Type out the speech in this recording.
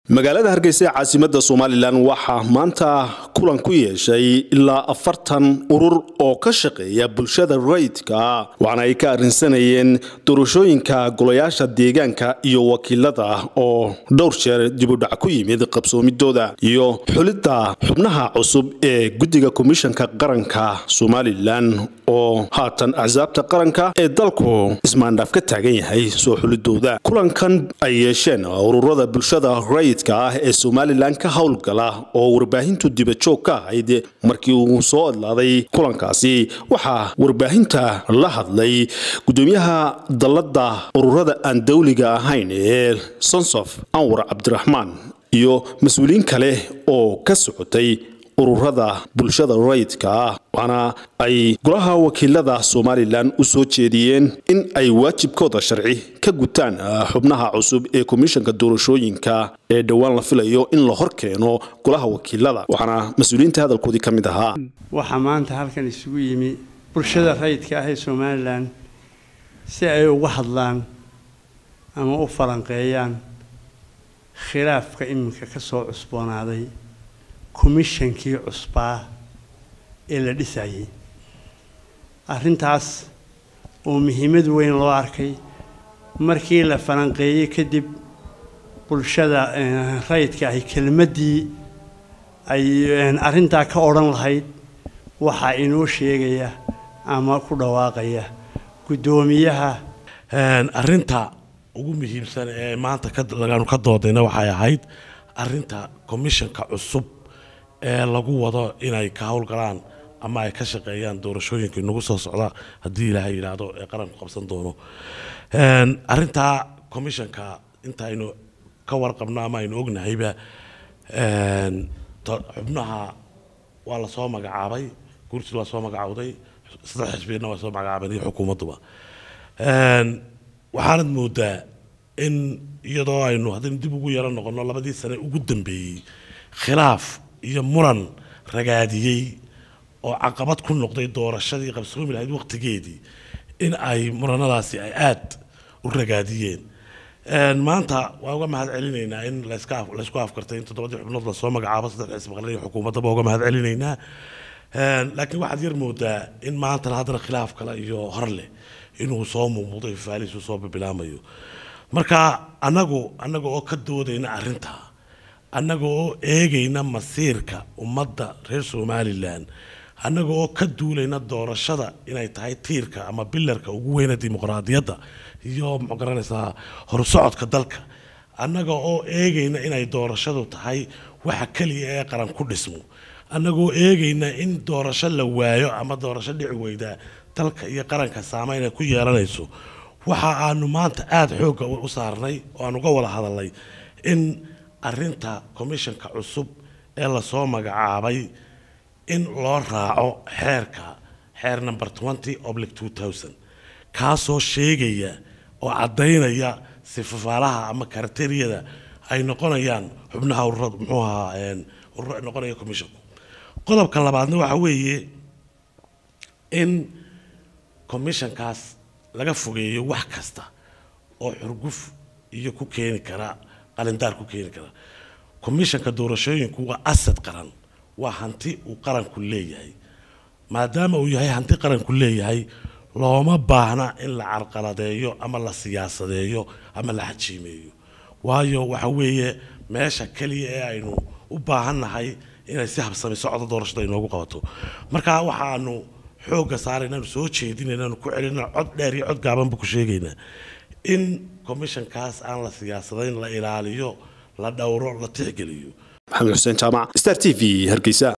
magaalada hargeysa ee caasimada somalilan waxaa maanta kulan ku yeeshay ilaa afartan urur oo ka shaqeeya bulshada rayidka waxaana ay ka arrinsanayeen doorashooyinka golayaasha deegaanka iyo wakiilada oo dhowr jeer dibudhac ku yimid qabsoomidooda iyo xulidda xubnaha cusub ee guddiga komishanka qaranka somalilan oo haatan axsaabta qaranka ee dalku ismaandhaaf ka taagan yahay soo xulidooda kulankan ay yeesheen ururada bulshada rayidka ah ee somalilan ka howlgala oo warbaahintu dibajoog ka ahayd markii uu soo adlaaday kulankaasi waxaa warbaahinta la hadlay gudoomiyaha dallada ururada aan dawliga ahayn ee sonsof anwar cabdiraxmaan iyo mas-uuliyiin kale oo ka socotay ururada bulshada rayidka ah waxaana ay golaha wakiilada somalilan u soo jeediyeen in ay waajibkooda sharci ka gutaan xubnaha cusub ee komishanka doorashooyinka ee dhowaan la filayo in la hor keeno golaha wakiilada waxaana mas-uuliyiinta hadalkoodii ka mid ahaa waxaa maanta halkan isugu yimi bulshada rayidka ah ee somalilan si ay uga hadlaan ama u falanqeeyaan khilaafka iminka ka soo cusboonaaday komishankii cusbaa ee la dhisayay arrintaas oo muhiimad weyn loo arkay markii la falanqeeyey kadib bulshada rayidka ahi kelmaddii ay arrintaa ka odhan lahayd waxaa inoo sheegaya ama ku dhawaaqaya guddoomiyaha arrinta ugu muhiimsan ee maanta lagaanu ka doodayna waxay ahayd arrinta komishanka cusub ee lagu wado inay ka howlgalaan ama ay ka shaqeeyaan doorashooyinka inagu soo socda haddii ilaahay yidhaahdo ee qaranku qabsan doono arrintaa commishanka intaaynu ka warqabno ama aynu ognahayba xubnaha waa lasoo magacaabay guurtii waa soo magacawday saddex xisbiyadna waa soo magacaabeen iyo xukuumadduba waxaanad moodaa in iyadoo aynu haddaynu dib ugu yaro noqono labadii sane ugu dambeeyey khilaaf iyo muran ragaadiyey oo caqabad ku noqday doorashadii qabsoomi lahayd waqtigeedii in ay muranadaasi ay aada u ragaadiyeen maanta waan uga mahad celinaynaa in laysku afkartay in toddobadii xubnood lasoo magacaabo saddex xisbi qaran iyo xukuumaddaba uga mahad celinaynaa laakiin waxaad yar moodaa in maantana haddana khilaaf kale iyo hor leh inuu soo muuqmuuday faalisu soo bilaamayo marka anagu anaga oo ka doodayna arrintaa annaga oo eegayna masiirka ummadda reer somalilan annaga oo ka duulayna doorashada inay tahay tiirka ama bilarka ugu weyna dimuqraadiyadda iyo muxuu garanaysaa horsocodka dalka annaga oo eegayna inay doorashadu tahay waxa keliya ee qaran ku dhismo annagoo eegayna in doorasho la waayo ama doorasho dhici weydaa dalka iyo qaranka saameyn ay ku yeelanayso waxa aanu maanta aada xoogga u saarnay oo aan uga wada hadalnay in arrinta commishanka cusub ee lasoo magacaabay in loo raaco xeerka xeer number twenty oblic two thousand kaasoo sheegaya oo caddaynaya sifafaalaha ama karateriyada ay noqonayaan xubnaha ururada muxuu ahaa ururo ay noqonaya commishanku qodobka labaadna waxa weeye in commishankaas laga fogeeyo wax kasta oo xurguf iyo ku keeni kara qalindaar ku keeni kara commishanka doorashooyinku waa asad qaran waa hanti uu qaranku leeyahay maadaama uu yahay hanti qaranku leeyahay looma baahna in la carqaladeeyo ama la siyaasadeeyo ama la xajiimeeyo waayo waxa weeye meesha keliya ee aynu u baahannahay inay si habsami socdo doorashada inoogu qabato marka waxaanu xoogga saaraynaanu soo jeedinaynaanu ku celinaa cod dheer iyo cod gaabanba ku sheegaynaa in commishankaas aan la siyaasadayn la ilaaliyo la dhowro la tixgeliyo maxamed xuseen jaamac star t v hargeysa